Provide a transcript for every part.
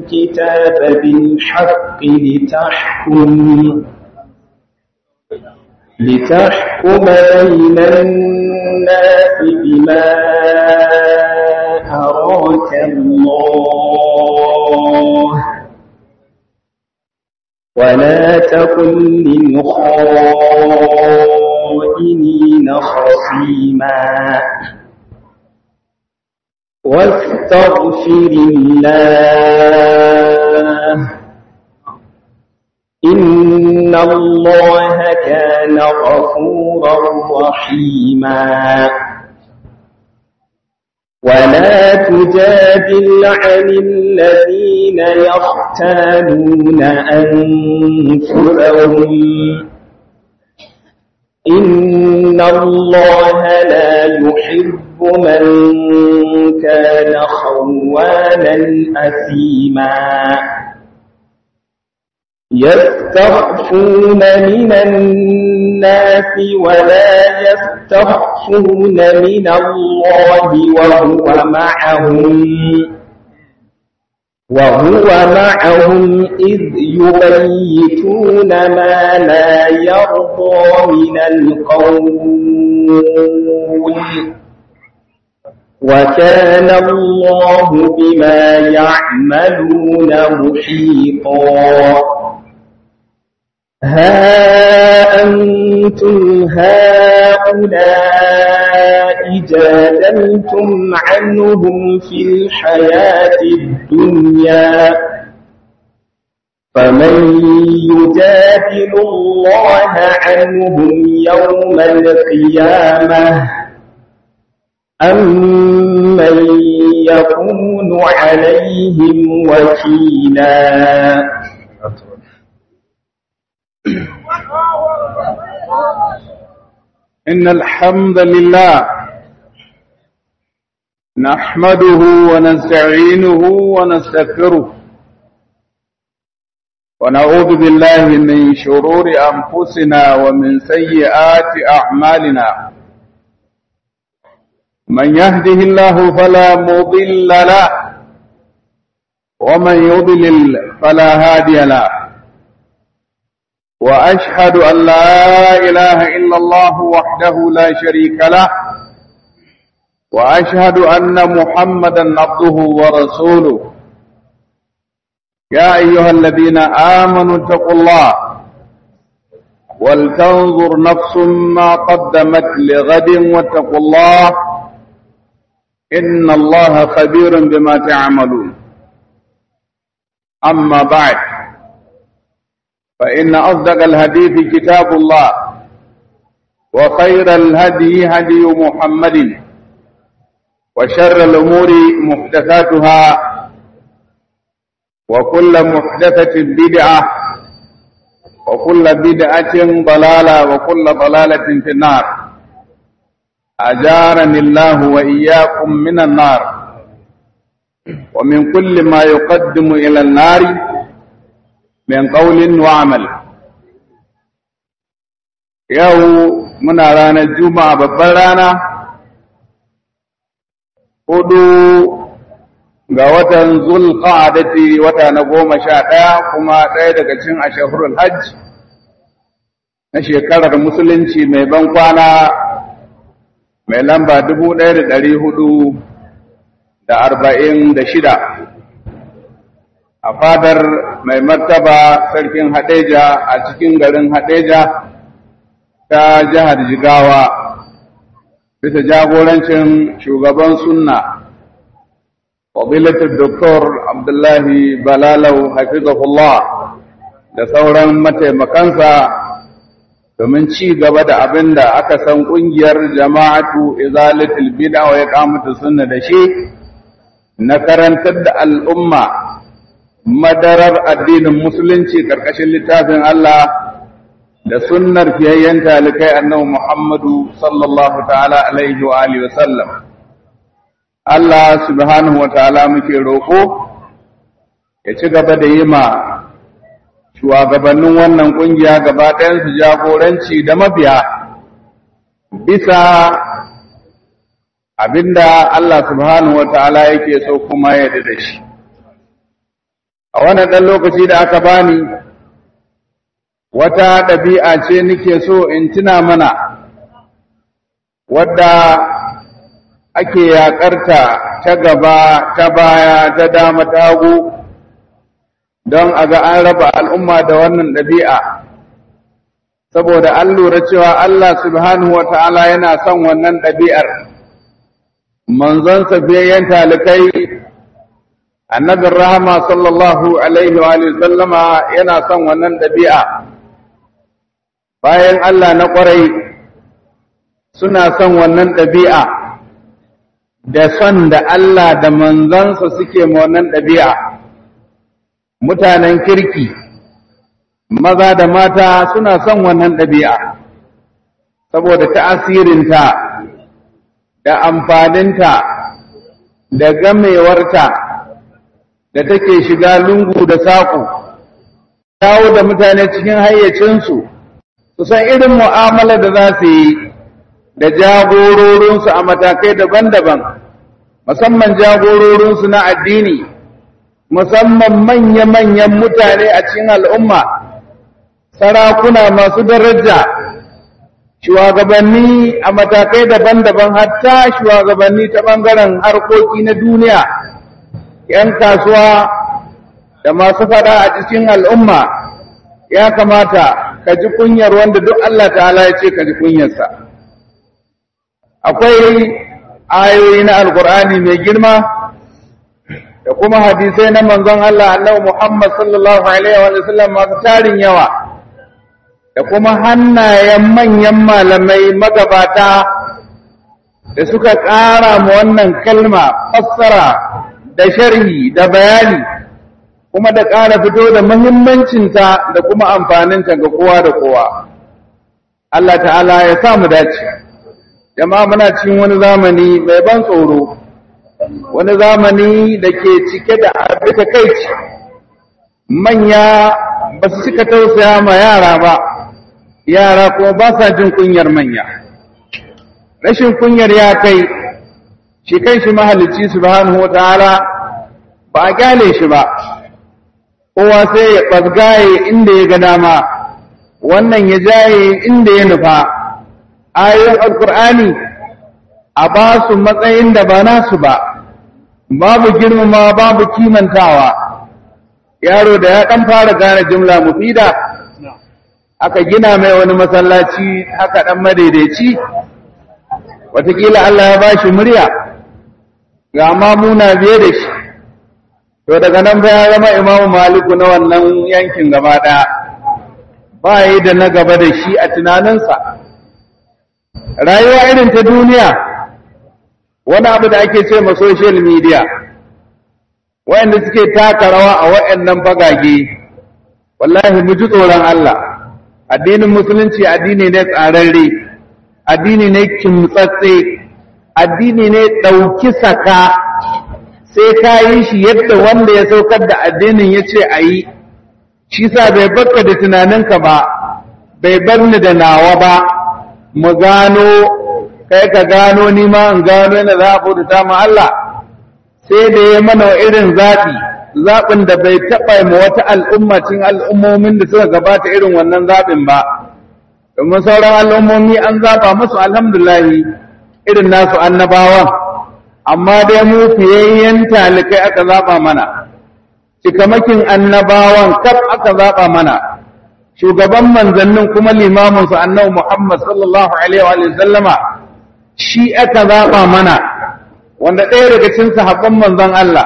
الكتاب بالحق لتحكم لتحكم بين الناس بما أراك الله ولا تكن للخائنين خصيما واستغفر الله إن الله كان غفورا رحيما ولا تجادل عن الذين يختانون أنفسهم إن الله لا يحب من كان خوانا أثيما يستخفون من الناس ولا يستخفون من الله وهو معهم وهو معهم إذ يبيتون ما لا يرضى من القول وكان الله بما يعملون محيطا ها أنتم هؤلاء جادلتم عنهم في الحياة الدنيا فمن يجادل الله عنهم يوم القيامة أم من يكون عليهم وكيلا إن الحمد لله نحمده ونستعينه ونستغفره ونعوذ بالله من شرور أنفسنا ومن سيئات أعمالنا من يهده الله فلا مضل له ومن يضلل فلا هادي له وأشهد أن لا إله إلا الله وحده لا شريك له وأشهد أن محمدا عبده ورسوله يا أيها الذين آمنوا اتقوا الله ولتنظر نفس ما قدمت لغد واتقوا الله إن الله خبير بما تعملون أما بعد فإن أصدق الحديث كتاب الله وخير الهدي هدي محمد وشر الأمور محدثاتها وكل محدثة بدعة وكل بدعة ضلالة وكل ضلالة في النار أجارني الله وإياكم من النار ومن كل ما يقدم إلى النار من قول وعمل yau muna ranar juma'a babbar rana hudu ga watan zulqa'adati wata na goma sha ɗaya kuma ɗaya daga cikin ashahurul hajj na shekarar musulunci mai ban kwana mai lamba dubu ɗaya da ɗari hudu da arba'in da shida a fadar mai martaba sarkin hadeja a cikin garin hadeja ta jihar jigawa bisa jagorancin shugaban sunna fadilatul doktor abdullahi balalau hafizahullah da sauran mataimakansa domin ci gaba da abin da aka san ƙungiyar jama'atu izalatul bid'a wa iqamatu sunna da shi na karantar da al'umma madarar addinin musulunci ƙarƙashin littafin Allah da sunnar fiyayyen talikai annabi Muhammadu sallallahu ta'ala alaihi wa alihi wa sallam. Allah subhanahu wa ta'ala muke roƙo ya ci gaba da yi ma shugabannin wannan ƙungiya gaba ɗayansu jagoranci da mabiya bisa abinda Allah subhanahu wa ta'ala yake so kuma ya da shi. a wannan ɗan lokaci da aka bani wata ɗabi'a ce nake so in tuna mana wadda ake yaƙarta ta gaba ta baya ta dama ta hagu don a ga an raba al'umma da wannan ɗabi'a saboda an lura cewa Allah subhanahu wa ta'ala yana son wannan ɗabi'ar manzon biyayyen talikai annabin rahama sallallahu alaihi wa sallama yana son wannan ɗabi'a bayan Allah na ƙwarai suna son wannan ɗabi'a da son da Allah da manzansa suke ma wannan ɗabi'a mutanen kirki maza da mata suna son wannan ɗabi'a saboda ta'asirinta da amfaninta da gamewarta da take shiga lungu da saƙo dawo da mutane cikin hayyacinsu su san irin mu'amala da za su yi da jagororinsu a matakai daban-daban musamman jagororinsu na addini musamman manya-manyan mutane a cikin al'umma sarakuna masu daraja shugabanni a matakai daban-daban hatta shugabanni ta ɓangaren harkoki na duniya ‘yan kasuwa da masu fada a cikin al'umma ya kamata ka ji kunyar wanda duk Allah ta'ala ya ce ka ji kunyarsa akwai ayoyi na alkur'ani mai girma da kuma hadisai na manzon Allah annabi Muhammad sallallahu alaihi wa sallam masu tarin yawa da kuma hannayen manyan malamai magabata da suka ƙara mu wannan kalma fassara da sharhi da bayani kuma da ƙara fito da muhimmancinta da kuma amfaninta ga kowa da kowa Allah ta'ala ya sa mu dace jama'a muna cikin wani zamani mai ban tsoro wani zamani da ke cike da abin kai manya ba su cika tausaya ma yara ba yara kuma ba sa jin kunyar manya rashin kunyar ya kai shi kai shi mahalicci subhanahu wataala ba a kyale shi ba kowa sai ya ɓazgaye inda ya ga dama wannan ya jaye inda ya nufa ayoyin alkur'ani a ba su matsayin da ba nasu ba babu girmama babu kimantawa yaro da ya ɗan fara gane jimla mufida aka gina mai wani masallaci haka ɗan madaidaici watakila Allah ya ba shi murya ga mamuna biye da shi to daga nan fa ya zama imamu maliku na wannan yankin gaba ɗaya ba yi da na gaba da shi a tunaninsa rayuwa irin ta duniya wani abu da ake ce ma social media wayanda suke taka rawa a wayannan bagage wallahi mu ji tsoron Allah addinin musulunci addini ne tsararre addini ne kimtsatse addini ne ɗauki saka sai ka yi shi yadda wanda ya saukar da addinin ya ce a yi shi sa bai barka da tunaninka ba bai bar ni da nawa ba mu gano kai ka gano ni ma in gano yana za a bauta ma Allah sai da ya mana irin zaɓi zaɓin da bai taɓa ma wata al'umma cin al'ummomin da suka gabata irin wannan zaɓin ba domin sauran al'ummomi an zaɓa musu alhamdulahi irin nasu annabawan amma dai mu fiyayyen talikai aka zaɓa mana cikamakin annabawan kaf aka zaɓa mana shugaban manzannin kuma limaminsu annabi Muhammad sallallahu alaihi wa sallama shi aka zaɓa mana wanda ɗaya daga cikin sahabban manzon Allah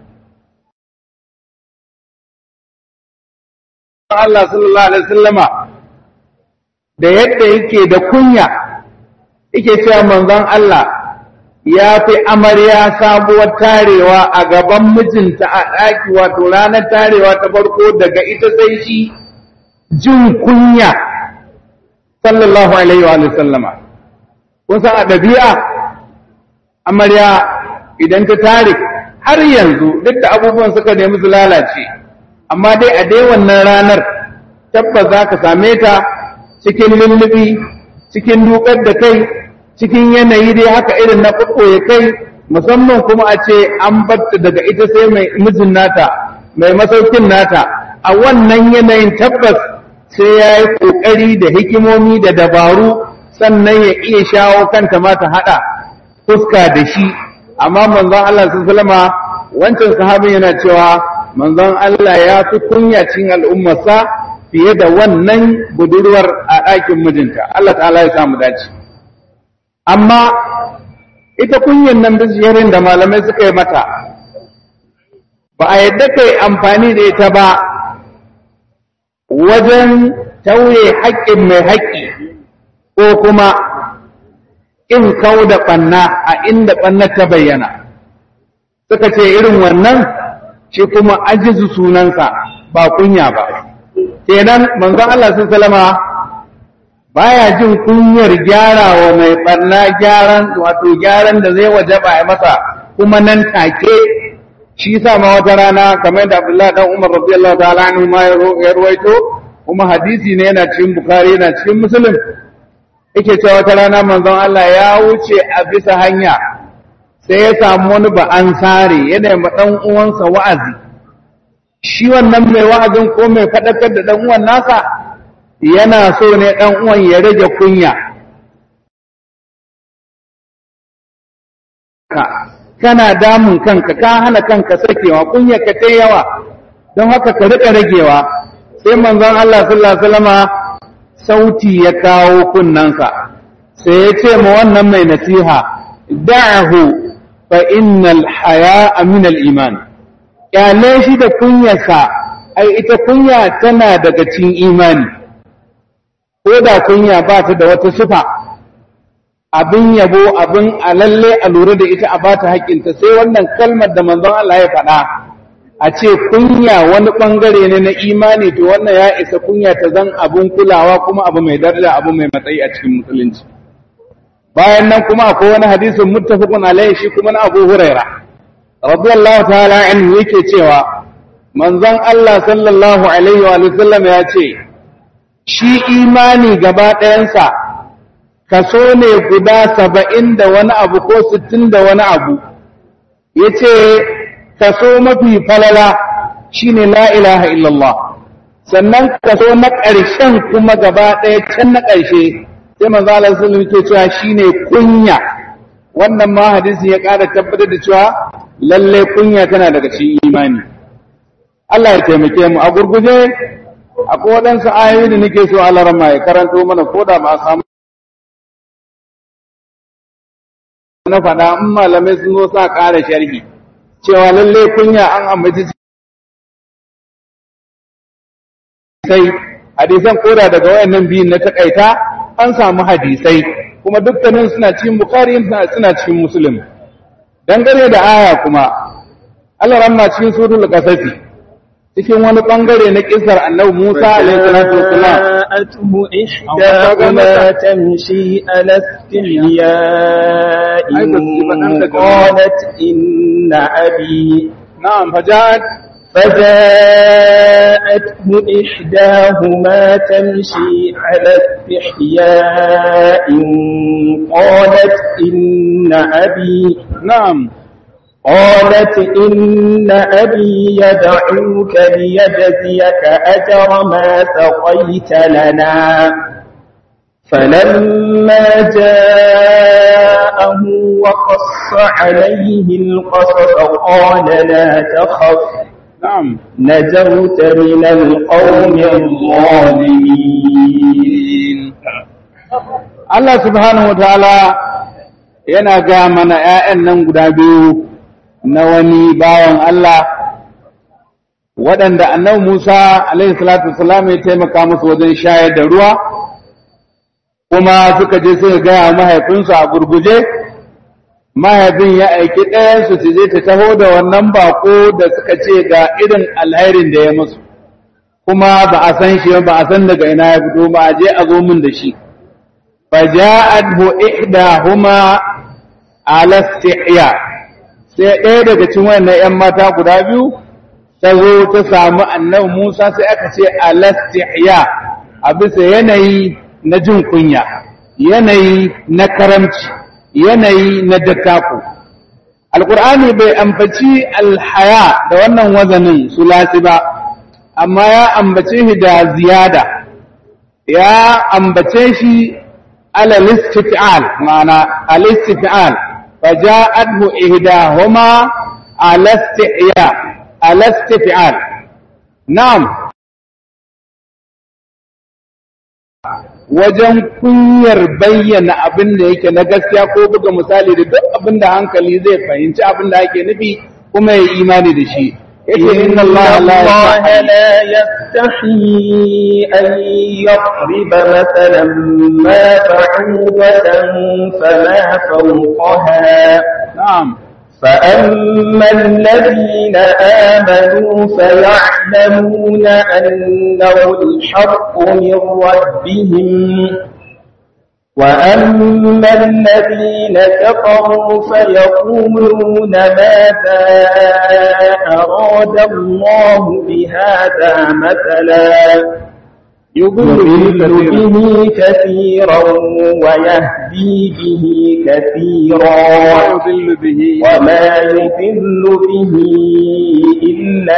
Allah sallallahu alaihi sallama da yadda yake da kunya yake cewa manzon Allah ya fi amarya sabuwar tarewa a gaban mijinta a ɗaki wato ranar tarewa ta farko daga ita sai shi jin kunya sallallahu alaihi wa sallama kun san a ɗabi'a amarya idan ta tare har yanzu duk da abubuwan suka nemi su lalace amma dai a dai wannan ranar tabbas za ka same ta cikin lullubi cikin dukar da kai cikin yanayi dai haka irin na ya kai musamman kuma a ce an batta daga ita sai mai mijin nata mai masaukin nata a wannan yanayin tabbas sai ya yi ƙoƙari da hikimomi da dabaru sannan ya iya shawo kanta ma ta haɗa fuska da shi amma manzon Allah sun salama wancan sahabin yana cewa manzon Allah ya fi kunya cikin al'ummarsa fiye da wannan budurwar a ɗakin mijinta Allah ta'ala ya samu dace amma ita kunyan nan bishiyarin da malamai suka yi mata ba a yadda kai amfani da ita ba wajen tauye haƙƙin mai haƙƙi ko kuma in kau da ɓanna a inda ɓanna ta bayyana suka ce irin wannan shi kuma ajizu sunansa ba kunya ba kenan manzon Allah sun salama baya jin kunyar gyara wa mai ɓarna gyaran wato gyaran da zai wajaba a masa kuma nan take shi sa ma wata rana kamar da Abdullahi dan Umar radiyallahu ta'ala anhu ma ya ruwaito kuma hadisi ne yana cikin Bukhari yana cikin Muslim yake cewa wata rana manzon Allah ya wuce a bisa hanya sai ya samu wani ba an sare yana ma dan uwansa wa'azi shi wannan mai wa'azin ko mai fadakar da dan uwan nasa yana so ne dan uwan ya rage kunya kana damun kanka ka hana kanka sakewa kunya ka ta yawa don haka ka rika ragewa sai manzon Allah sallallahu alaihi wasallama sauti ya kawo kunnansa sai ya ce ma wannan mai nasiha da'ahu fa innal haya'a min al iman kyale shi da kunyarsa ai ita kunya tana daga cikin imani ko da kunya ba ta da wata sifa abin yabo abin a lalle a lura da ita a bata haƙƙinta sai wannan kalmar da manzon Allah ya faɗa a ce kunya wani ɓangare ne na imani to wannan ya isa kunya ta zan abin kulawa kuma abu mai daraja abu mai matsayi a cikin musulunci bayan nan kuma akwai wani hadisin muttafaqun alaihi shi kuma na Abu Huraira radiyallahu ta'ala anhu yake cewa manzon Allah sallallahu alaihi wa sallam ya ce shi imani gaba ɗayansa kaso ne guda saba'in da wani abu ko sittin da wani abu ya ce kaso mafi falala shi ne la ilaha illallah sannan kaso na ƙarshen kuma gaba ɗaya can na ƙarshe sai manzo Allah sallallahu ke cewa shine kunya wannan ma hadisi ya ƙara tabbatar da cewa lalle kunya tana daga cikin imani Allah ya taimake mu a gurguje akwai waɗansu ayoyi da nake so Allah rama ya karanto mana ko da ba a samu na faɗa in malamai sun zo sa ƙara sharhi cewa lalle kunya an ambaci sai hadisan koda daga wayannan biyun na takaita an samu hadisai kuma dukkanin suna cikin bukhari suna cikin muslim dangane da aya kuma Allah ramma cikin suratul qasafi cikin wani bangare na kisar annabi Musa alaihi salatu wassalam جاءته إحداهما تمشي على استحياء قالت إن أبي نعم فجاءت فجاءته إحداهما تمشي على استحياء قالت إن أبي نعم قالت إن أبي يدعوك ليجزيك أجر ما سقيت لنا فلما جاءه وقص عليه القصص قال لا تخف نعم نجوت من القوم الظالمين Allah subhanahu wa ta'ala yana ga mana ‘ya'yan nan guda biyu na wani bawan Allah waɗanda annabi Musa alaihi salatu wasalam ya taimaka musu wajen shayar da ruwa kuma suka je suka gaya mahaifinsu a gurguje mahaifin ya aiki ɗayansu su je ta taho da wannan bako da suka ce ga irin alhairin da ya musu kuma ba a san shi ba a san daga ina ya fito ba a je a zo min da shi faja'athu ihdahuma ala istihya sai ɗaya daga cikin wannan ƴan mata guda biyu ta zo ta samu annabi Musa sai aka ce ala istihya a bisa yanayi na jin kunya yanayi na karamci yanayi na dattako alkur'ani bai ambaci alhaya da wannan wazanin sulasi ba amma ya ambace shi da ziyada ya ambace shi ala listif'al ma'ana al-istif'al faja'athu ihdahuma ala isti'ya ala istif'al na'am wajen kunyar bayyana abin da yake na gaskiya ko buga misali da duk abin da hankali zai fahimci abin da ake nufi kuma ya imani da shi yake inna Allah la yastahi an yadriba mathalan ma ba'udatan fama fawqaha na'am فأما الذين آمنوا فيعلمون أنه الحق من ربهم وأما الذين كفروا فيقولون ماذا أراد الله بهذا مثلا يضل به كثيرا ويهدي به كثيرا ويضل به وما يضل به إلا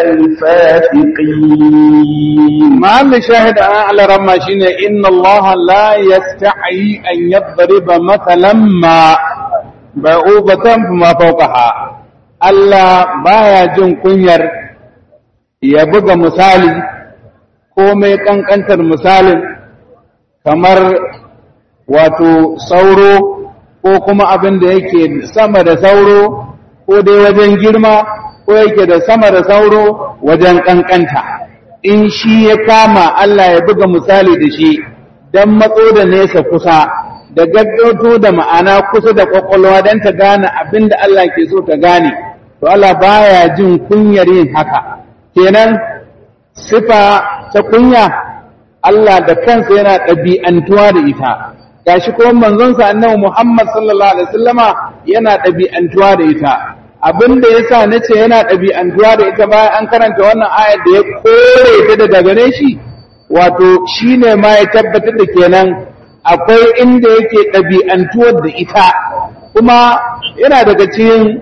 الفاسقين محل شاهد على رما شيني إن الله لا يستحي أن يضرب مثلا ما بعوبة فما فوقها Allah baya jin kunyar ya buga misali ko mai ƙanƙantar misalin kamar wato sauro ko kuma abin da yake sama da sauro ko dai wajen girma ko yake da sama da sauro wajen ƙanƙanta in shi ya kama Allah ya buga misali da shi don matso da nesa kusa da gaggauto da ma'ana kusa da ƙwaƙwalwa don ta gane abin da Allah ke so ta gane to Allah baya jin kunyar yin haka kenan sifa ta kunya Allah da kansa yana ɗabi'antuwa da ita gashi kuma manzonsa annabi Muhammad sallallahu alaihi wasallama yana ɗabi'antuwa da ita abin da yasa nace yana ɗabi'antuwa da ita bayan an karanta wannan ayar da ya kore ta daga gare shi wato shine ma ya tabbatar da kenan akwai inda yake ɗabi'antuwar da ita kuma yana daga cikin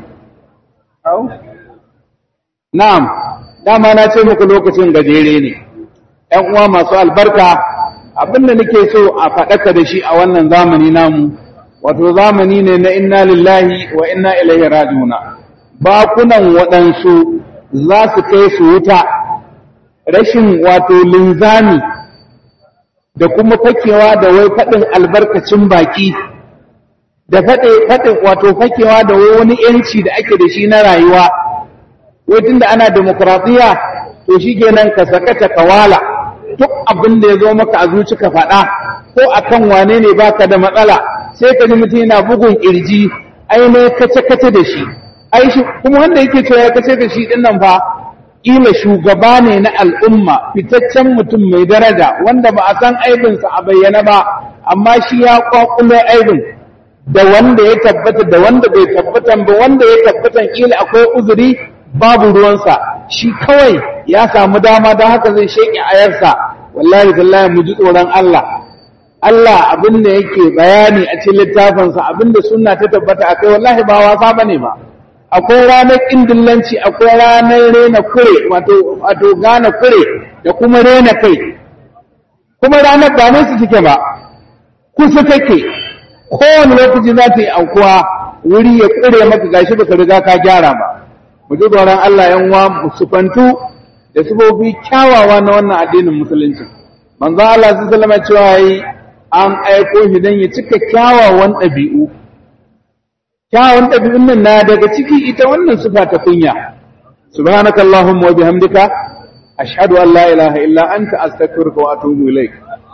na'am dama na ce muku lokacin gajere ne ‘yan uwa masu albarka abinda nake so a faɗaka da shi a wannan zamani namu wato zamani ne na inna lillahi wa inna ilaihi rajiuna bakunan waɗansu za su kai su wuta rashin wato linzami da kuma fakewa da wai faɗin albarkacin baki da faɗin wato fakewa da wani ‘yanci da ake da shi na rayuwa wai tunda ana demokradiyya to shi kenan ka sakata kawala duk abin da ya zo maka a zuci ka faɗa ko akan wane ne baka da matsala sai ka ji mutum yana bugun kirji ai ne kace kace da shi ai shi kuma wanda yake cewa ya kace da shi din nan fa kila shugaba ne na al'umma fitaccen mutum mai daraja wanda ba a san aibinsa a bayyana ba amma shi ya kwakulo aibin da wanda ya tabbata da wanda bai tabbatan ba wanda ya tabbatan kila akwai uzuri babu ruwansa shi kawai ya samu dama don haka zai sheƙi ayarsa wallahi tallahi mu ji tsoron Allah Allah abin da yake bayani a cikin littafinsa abin da sunna ta tabbata akai wallahi ba wasa bane ba akwai ranar kindillanci akwai ranar rena kure wato wato gane kure da kuma rena kai kuma ranar ba nan su take ba kusa take kowane lokaci za ta yi aukuwa wuri ya kure maka gashi baka riga ka gyara ba mu ji tsoron Allah yan uwa mu sufantu da sufofi kyawawa na wannan addinin musulunci manzo Allah sun sallama cewa yi an aiko shi dan ya cika kyawawan ɗabi'u kyawawan ɗabi'un nan na daga ciki ita wannan sufa ta kunya subhanaka allahumma wa bihamdika ashhadu an la ilaha illa anta astaghfiruka wa atubu ilaik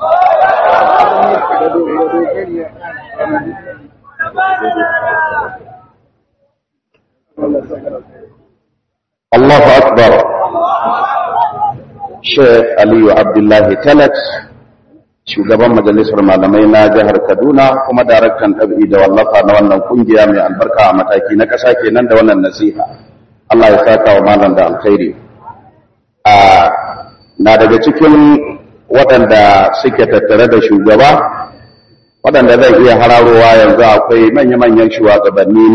الله أكبر Sheikh Aliyu Abdullahi Talat, shugaban majalisar malamai na jihar Kaduna kuma daraktan ɗabi'i da wallafa na wannan kungiya mai albarka a mataki na ƙasa kenan da wannan nasiha. Allah ya saka wa malam da alkhairi. A na daga cikin waɗanda suke tattare da shugaba, waɗanda zai iya hararowa yanzu akwai manya-manyan shugabanni